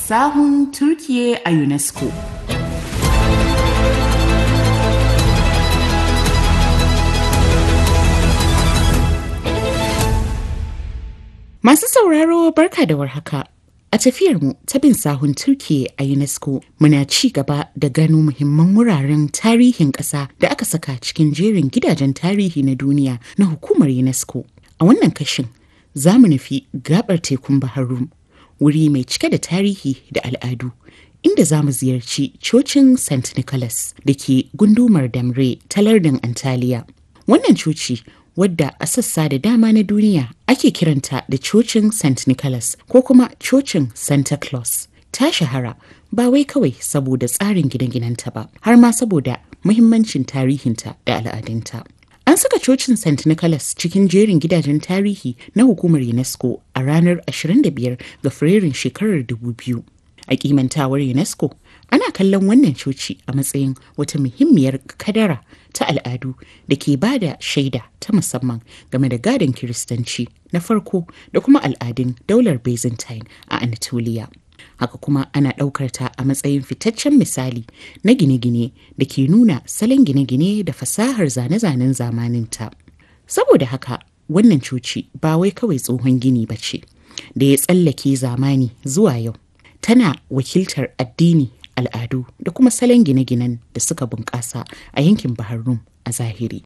sahun Turkiye a UNESCO. Masu sauraro barka da warhaka. A tafiyarmu ta bin sahun Turkiye a UNESCO muna ci gaba da gano muhimman wuraren tarihin ƙasa da aka saka cikin jerin gidajen tarihi na duniya na hukumar UNESCO. A wannan kashin za mu nufi gabar tekun Bahar Rum, wuri mai cike da tarihi da al'adu. Inda za mu ziyarci cocin St. Nicholas da ke gundumar Damre ta lardin Antalya. Wannan coci wadda a sassa da dama na duniya ake kiranta da cocin St. Nicholas ko kuma cocin Santa Claus. Ta shahara ba wai kawai saboda tsarin gine-ginenta ba, har ma saboda muhimmancin tarihinta da al'adunta. An saka cocin St. Nicholas cikin jerin gidajen tarihi na hukumar UNESCO a ranar 25 ga Fabrairun shekarar 2000. A kimantawar UNESCO, ana kallon wannan coci a matsayin wata muhimmiyar kadara ta al'adu da ke ba da shaida ta musamman game da gadon kiristanci na farko da kuma al'adun daular byzantine a anatolia haka kuma ana ɗaukar ta a matsayin fitaccen misali na gine-gine da ke nuna salon gine-gine da fasahar zane-zanen zamaninta saboda haka wannan coci ba wai kawai tsohon gini ba ce da ya tsallake zamani zuwa yau tana wakiltar addini al'adu da kuma salon gine-ginen da suka bunƙasa a yankin Bahar Rum a zahiri.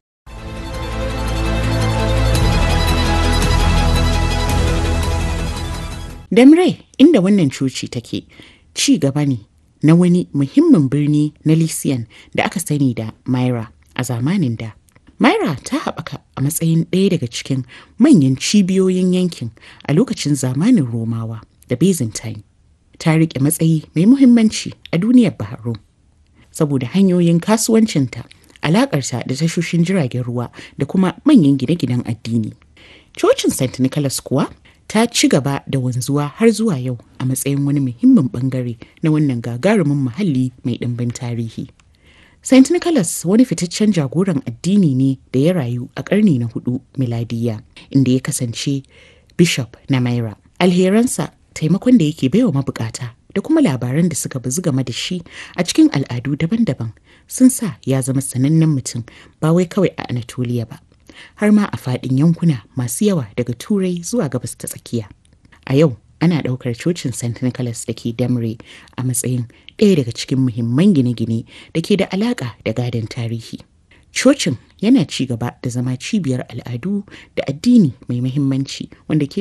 Damre inda wannan coci take ci gaba ne na wani muhimmin birni na Lysian da aka sani da Myra a zamanin da. Myra ta haɓaka a matsayin ɗaya daga cikin manyan cibiyoyin yankin a lokacin zamanin Romawa da Byzantine. ta riƙe matsayi mai muhimmanci a duniyar Bahrain saboda hanyoyin kasuwancinta, alaƙarta da tashoshin jiragen ruwa da kuma manyan gine-ginen addini. Cocin St. Nicholas kuwa ta ci gaba da wanzuwa har zuwa yau a matsayin wani muhimmin bangare na wannan gagarumin muhalli mai ɗimbin tarihi. St. Nicholas wani fitaccen jagoran addini ne da ya rayu a ƙarni na hudu miladiya inda ya kasance bishop na Myra. Alheransa taimakon da yake baiwa mabukata da kuma labaran da suka bazu game da shi a cikin al'adu daban-daban sun sa ya zama sanannen mutum ba wai kawai a Anatolia ba har ma a faɗin yankuna masu yawa daga turai zuwa gabas ta tsakiya a yau ana ɗaukar cocin st nicholas da ke damre a matsayin ɗaya daga cikin muhimman gine-gine da ke da alaƙa da gadon tarihi cocin yana ci gaba da zama cibiyar al'adu da addini mai muhimmanci wanda ke